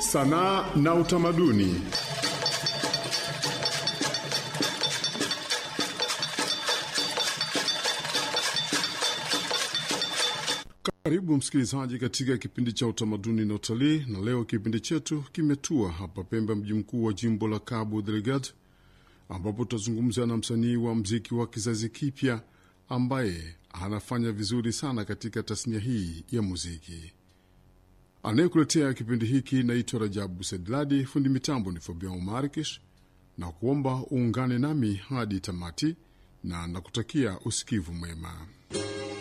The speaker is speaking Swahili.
sanaa na utamaduni. Karibu msikilizaji katika kipindi cha utamaduni na utalii, na leo kipindi chetu kimetua hapa Pemba, mji mkuu wa jimbo la Cabo Delgado, ambapo tutazungumza na msanii wa mziki wa kizazi kipya ambaye anafanya vizuri sana katika tasnia hii ya muziki. Anayekuletea kipindi hiki naitwa Rajabu Sedladi, fundi mitambo ni Fabian Markish, na kuomba uungane nami hadi tamati, na nakutakia usikivu mwema.